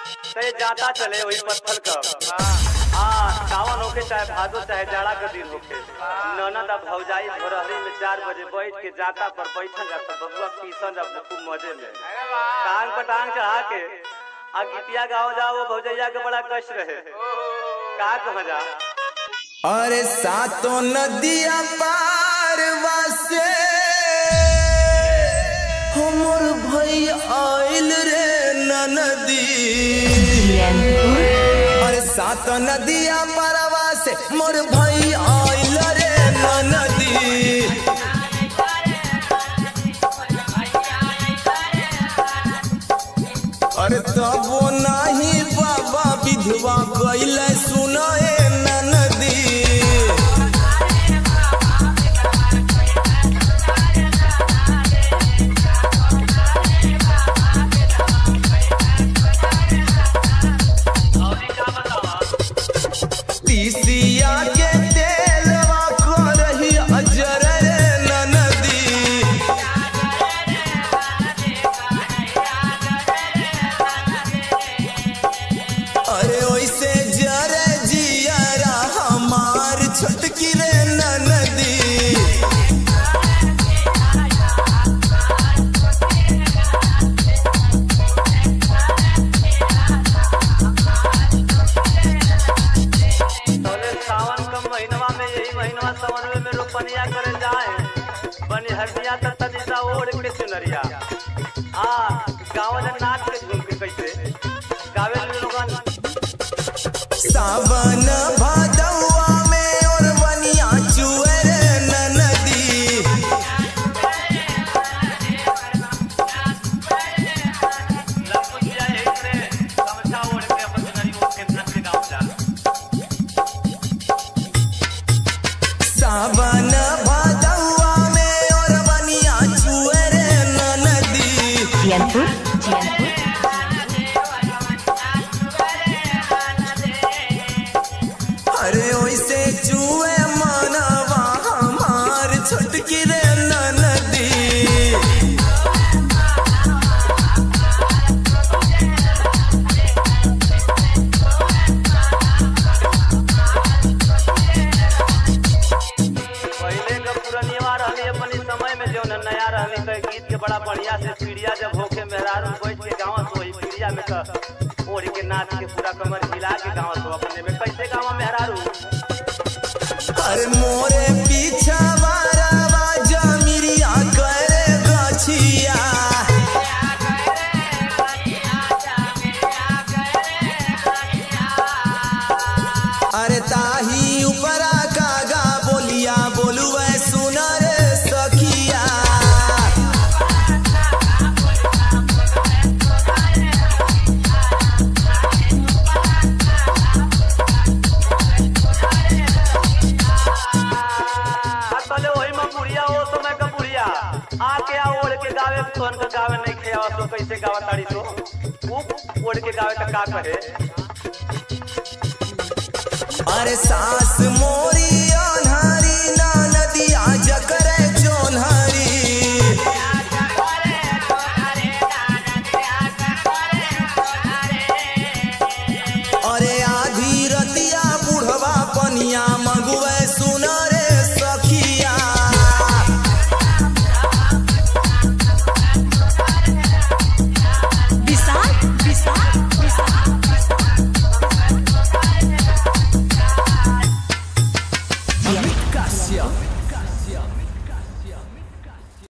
तो ये जाता चले वही पत्थर का हाँ सावन होके चाहे भादो चाहे जाड़ा का दिन होके ननद अब भौजाई भोरहरी में चार बजे बैठ के जाता पर बैठन जाता बबुआ पीसन जब खूब मजे में टांग पर टांग चढ़ा के आ गिटिया गाँव जाओ वो भौजैया के बड़ा कष्ट रहे का कहा जा अरे सातों नदिया पार वासे हमर भई आइल रे नदी अरे सात नदिया पारवा से मोर भई आइल रे नदी अरे तबो नाही बाबा विधवा कैले सुनाए नदी तीसिया के तेलवा करही अजर रे नदी अरे ओइसे जरे जियारा हमार छोटकी रे नदी तोले सावन का महीनवा में यही महीनवा सावन में रोपनिया करे जाए बनिहरिया त तनिसा ओढ़ के चुनरिया आ गाँव में नाच के झूम के कैसे गावे लोगन सावन भादवा में और बनिया चुए रे नदी लखुटिया यही से गमछा ओढ़ के अपन चुनरी ओढ़ के नाच के गाँव जा सावन भादवा में और बनिया चुए रे नदी जियनपुर जियनपुर अरे ओइसे चुए मनवा हमार छोटकी रे नदी पहले का पुरनिया रहनी अपनी समय में जो न नया रहनी तो गीत के बड़ा बढ़िया से पीड़िया जब होके मेहरारू बैठ के गाँव तो वही पीड़िया में का ओढ़ के नाच के पूरा कमर हिला के गाँव तो अपने में कैसे गाँव मेहरारू अरे मोरे पीछा वारा जमिरिया करे गछिया अरे ताही ऊपरा कागा बोलिया बोलुए सुन रे सखिया आ तले वही में बुढ़िया हो समय का बुढ़िया आके आ ओढ़ के गावे तोहन का गावे नहीं खेवा सो कैसे गावा ताड़ी सो ऊ ओढ़ के गावे तो का कहे अरे सास मोर